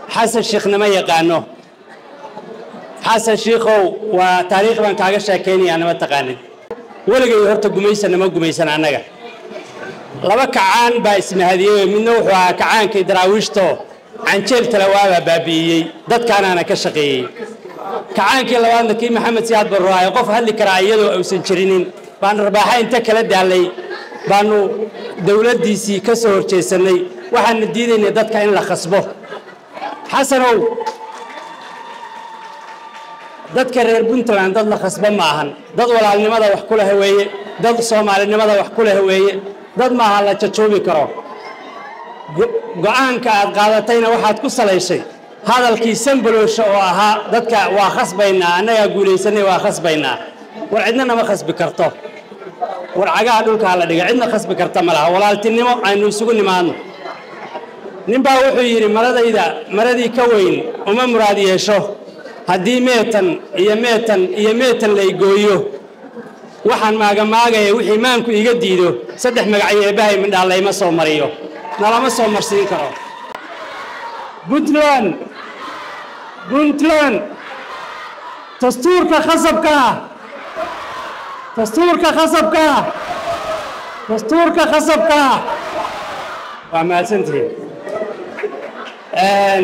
xasan shiikhnama yaqaano xasan shiikhow waa taariikh baan kaaga sheekaynayaa nama taqaanin weligay horta gumaysan nama gumaysan annaga laba kacaan baa ismahadiyey midna wuxuu ahaa kacaankii daraawiishto canjeel talawaabaa baabi'iyey dadkaanaana ka shaqeeyey kacaankii labaadna kii maxamed siyaad barruaayo qof hadli karaa iyadoo aysan jirinin baan rarbaaxa inta kala daallay baanu dowladdiisii ka soo horjeesannay waxaana diidaynay dadka in la khasbo xasanow dadka reer puntland dad la khasbo ma ahan dad walaalnimada wax ku leh weeye dad soomaalinimada wax ku leh weeye dad maaha la jajoobi karo go-aanka aad qaadatayna waxaad ku salayshay hadalkii sambaloosha oo ahaa dadka waa khasbaynaa annagaa guulaysanay waa khasbaynaa war cidna nama khasbi karto war cagaha dhulkaa la dhiga cidna khasbi karta ma laha walaaltinimo aynu isugu nimaadno ninbaa wuxuu yidhi maradayda maradii ka weyn uma muraad yeesho haddii meetan iyo meetan iyo meetan laygooyo waxaan maagamaagaya wixii maanku iga diido saddex magacyo eebbahay midhaa layma soo mariyo nalama soo marsiin karo puntland puntland dastuurka khasabka ah dastuurka khasabka ah dastuurka khasabka ah waa mahadsantihiin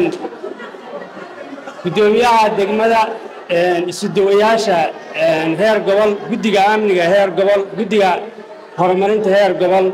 guddoomiyaha degmada isudawayaasha heer gobol guddiga amniga heer gobol guddiga horumarinta heer gobol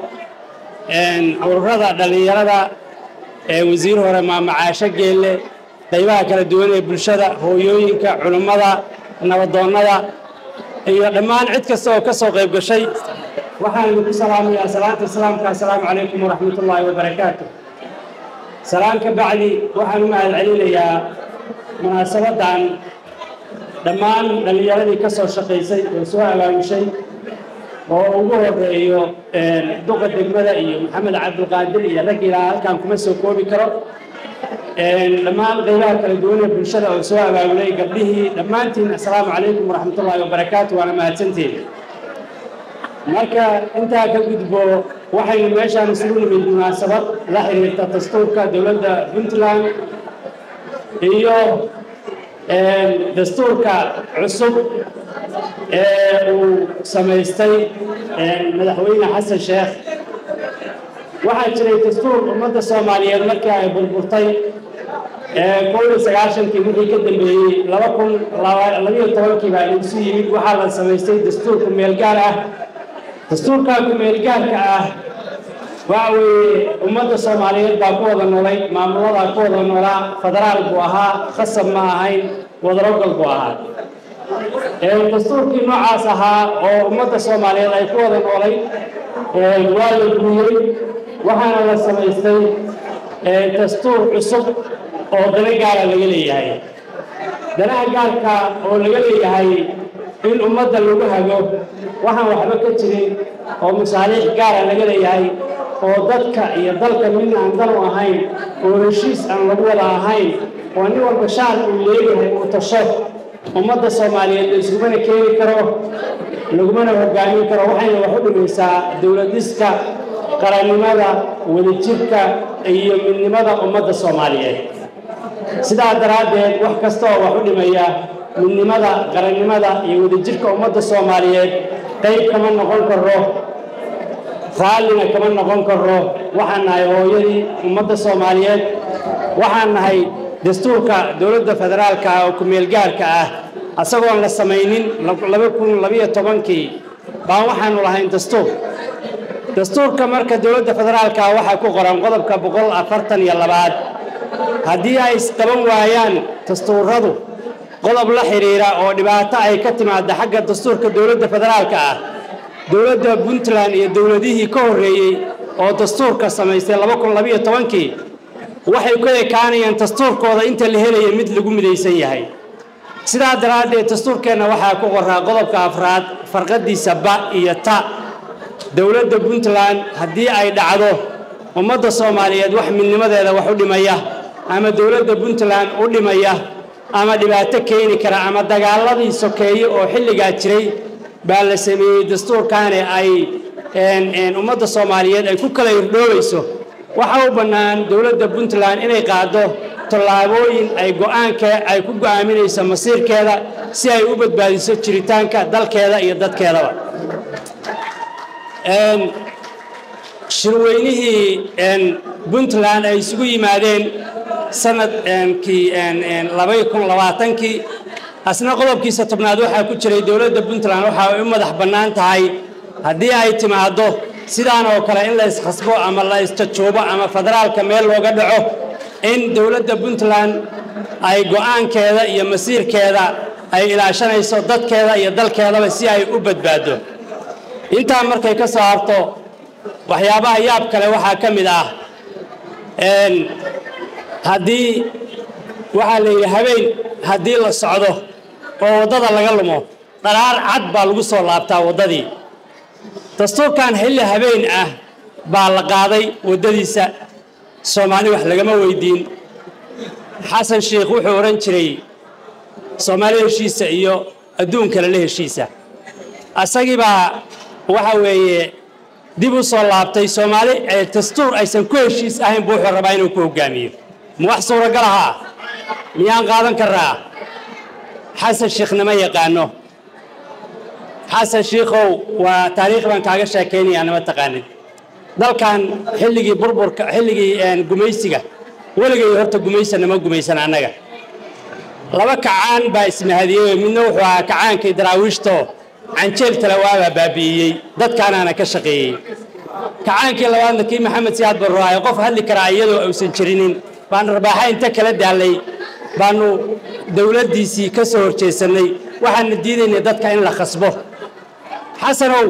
ururada dhallinyarada wasiir hore maamacaasho geelle qaybaha kala duwan ee bulshada hooyooyinka culummada nabadoonnada iyo dhammaan cid kasta oo ka soo qayb gashay waxaan idinku salaamayaa salaanta islaamka assalaamu calaykum waraxmat ullaahi wabarakaatu salaan ka bacdi waxaan u mahad celinayaa munaasabadan dhammaan dhallinyaradii ka soo shaqaysay oo soo abaamushay oo ugu horeeyo duqa degmada iyo maxamed cabdulqaadir iyo rag ilaa halkaan kuma soo koobi karo dhammaan qaybaha kala duwan ee bulshada oo soo abaabulay gabdhihii dhammaantiin assalaamu calaykum waraxmatullaahi wabarakaatu waana mahadsantiin marka intaa ka gudbo waxaynu meeshaan isugu nimid munaasabad la xiriirta dastuurka dowladda puntland iyo dastuurka cusub ee uu samaystay madaxweyne xasan sheekh waxaa jiray dastuur ummadda soomaaliyeed markii ay burburtay kow iyo sagaashankii wixii ka dambeeyey laba kun labayo tobankii baa isu yimid waxaa la samaystay dastuur kumeelgaar ah dastuurkaa kumeelgaarka ah waxa weeye ummadda soomaaliyeed baa ku wada noolay maamuladaa ku wada noolaa federaal buu ahaa khasab ma ahayn wadarogol buu ahaa dastuurkii noocaas ahaa oo ummadda soomaaliyeed ay ku wada noolay waa la guuriyey waxaana la samaystay dastuur cusub oo dana gaara laga leeyahay danaha gaarka oo laga leeyahay in ummadda lagu hago waxaan waxba ka jirin oo masaaliix gaara laga leeyahay oo dadka iyo dalka midna aan dan u ahayn oo heshiis aan lagu wada ahayn oo nin walba shaar uu leeyahay uu tasho ummadda soomaaliyeed la iskumana keeni karo lagumana hogaamin karo waxayna wax u dhimaysaa dowladiska qarannimada wadajirka iyo midnimada ummadda soomaaliyeed sidaa daraaddeed wax kasta oo wax u dhimaya midnimada qarannimada iyo wadajirka ummadda soomaaliyeed qayb kama noqon karo raallina kama noqon karo waxaan nahay hooyadii ummadda soomaaliyeed waxaan nahay dastuurka dowladda federaalka ah oo ku-meelgaarka ah asagoon la samaynin laba kun labayo tobankii baan waxaanu lahayn dastuur dastuurka marka dowladda federaalka ah waxaa ku qoran qodobka boqol afartan iyo labaad haddii ay isqaban waayaan dastuuradu qodob la xidhiira oo dhibaato ay ka timaada xagga dastuurka dowladda federaalka ah dowladda puntland iyo dowladihii ka horreeyey oo dastuurka samaystay laba kun labayo tobankii waxay ku ekaanayaan dastuurkooda inta la helaya mid lagu midaysan yahay sidaa daraaddeed dastuurkeenna waxaa ku qoraa qodobka afraad farqadiisa ba iyo ta dowladda puntland haddii ay dhacdo ummadda soomaaliyeed wax midnimadeeda wax u dhimaya ama dowladda puntland u dhimaya ama dhibaato keeni kara ama dagaaladii sokeeye oo xilligaa jiray baa la sameeyey dastuurkaani ay ummadda soomaaliyeed ay ku kala irdhoobayso waxaa u bannaan dowladda puntland inay qaado tallaabooyin ay go'aanka ay ku go'aaminayso masiirkeeda si ay u badbaadiso jiritaanka dalkeeda iyo dadkeedaba shirweynihii puntland ay isugu yimaadeen sanadkii labay kun labaatankii asna qodobkiisa tobnaad waxaa ku jiray dowladda puntland waxa ay u madax bannaan tahay haddii ay timaaddo sidaan oo kale in la iskhasbo ama la isjajuubo ama federaalka meel looga dhaco in dowladda puntland ay go'aankeeda iyo masiirkeeda ay ilaashanayso dadkeeda iyo dalkeedaba si ay u badbaaddo intaa markay ka soo harto waxyaabaha yaab kale waxaa ka mid ah haddii waxaa la yidhi habeen haddii la socdo oo waddada laga lumo dharaar cad baa lagu soo laabtaa waddadii dastuurkan xilli habeen ah baa la qaaday waddadiisa soomaali wax lagama weydiin xasan sheikh wuxuu odhan jiray soomaali heshiisa iyo adduunkale la heshiisa asagii baa waxa weeye dib u soo laabtay soomaali dastuur aysan ku heshiis ahayn buu wuxuu rabaa inuu ku hogaamiyo ma wax suuragal ahaa miyaan qaadan karraa xasan sheikh nama yaqaano xasan shiikhow waa taariikh baan kaaga sheekaynayaa nama taqaanid dalkan xilligii burburka xilligii gumaysiga weligay horta gumaysa nama gumaysan annaga laba kacaan baa ismahadiyey midna wuxuu ahaa kacaankii daraawiishto canjeel talawaabaa baabi'iyey dadkaanaana ka shaqeeyey kacaankii labaadna kii maxamed siyaad barroaye qof hadli karaa iyadoo uusan jirinin baan rabaaxa inta kala daallay baanu dowladdiisii ka soo horjeesannay waxaana diidaynay dadka in la khasbo xasanow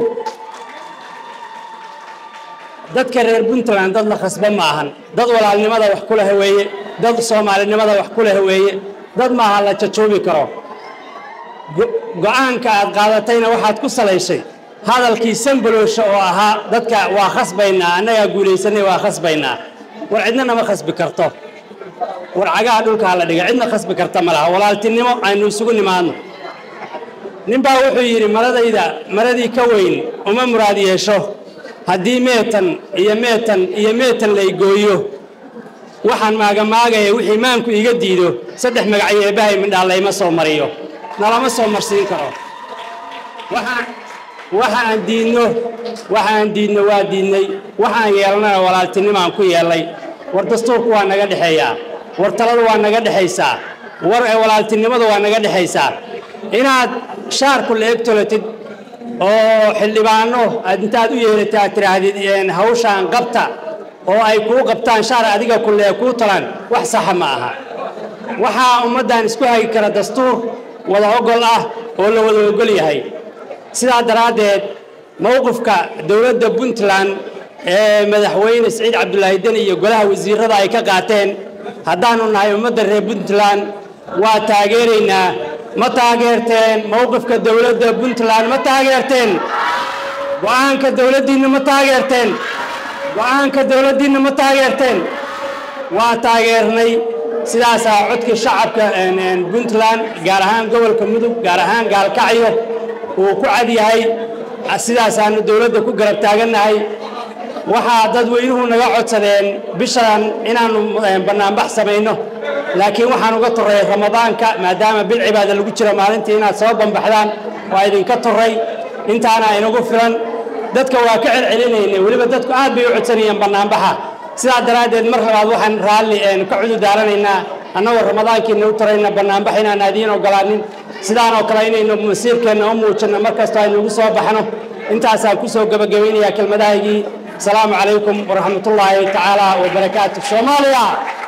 dadka reer puntland dad la khasbo ma ahan dad walaalnimada wax ku leh weeye dad soomaalinimada wax ku leh weeye dad maaha la jajuubi karo go'aanka aad qaadatayna waxaad ku salayshay hadalkii sambaloosha oo ahaa dadka waa khasbaynaa annagaa guulaysanay waa khasbaynaa war cidna nama khasbi karto war cagaha dhulkaa la dhiga cidna khasbi karta ma laha walaaltinimo aynu isugu nimaadno ninbaa wuxuu yidhi maradayda maradii ka weyn uma muraad yeesho haddii meetan iyo meetan iyo meetan laygooyo waxaan maagamaagaya wixii maanku iga diido saddex magacyo eebbahay midhaa layma soo mariyo nalama soo marsiin karo waxa aan diidno waxa aan diidno waa diidnay waxaan yeelnana walaaltinimaan ku yeellay war dastuurku waa naga dhexeeyaa war taladu waa naga dhexaysaa war walaaltinimadu waa naga dhexaysaa inaad shaarku la egtolatid oo xildhibaano aad intaad u yeeratay aad tidhaahdid hawshaan qabta oo ay kuu qabtaan shaar adiga kulee kuu talaan wax saxa ma aha waxaa ummaddan isku hagi kara dastuur wada ogol ah oo la wada ogol yahay sidaa daraaddeed mowqifka dowladda puntland ee madaxweyne siciid cabdulaahi deni iyo golaha wasiirada ay ka qaateen haddaannu nahay ummadda reer puntland waa taageeraynaa ma taageerteen mowqifka dowladda puntland ma taageerteen go'aanka dowladdiinna ma taageerteen go'aanka dowladdiinna ma taageerteen waa taageernay sidaasaa codkii shacabka puntland gaar ahaan gobolka mudug gaar ahaan gaalkacyo uu ku cad yahay sidaasaanu dowladda ku garab taagannahay waxaa dadweynuhu naga codsadeen bishan inaannu bannaanbax samayno laakiin waxaan uga torray ramadaanka maadaama bil cibaada lagu jiro maalintii inaad soo bambaxdaan waa idinka torray intaana inagu filan dadka waa ka celcelinayna weliba dadku aad bay u codsanayeen bannaanbaxa sidaa daraaddeed mar labaad waxaan raalli ka cududaaranaynaa annagoo ramadaankiina u tarayna bannaanbax inaan aadiin ogolaanin sidaanoo kale inaynu masiirkeenna u muujinno mar kastoo aynu ugu soo baxno intaasaan ku soo gebagabaynayaa kelmadahaygii asalaamu calaykum waraxmatullaahi tacaala wabarakaatu soomaaliya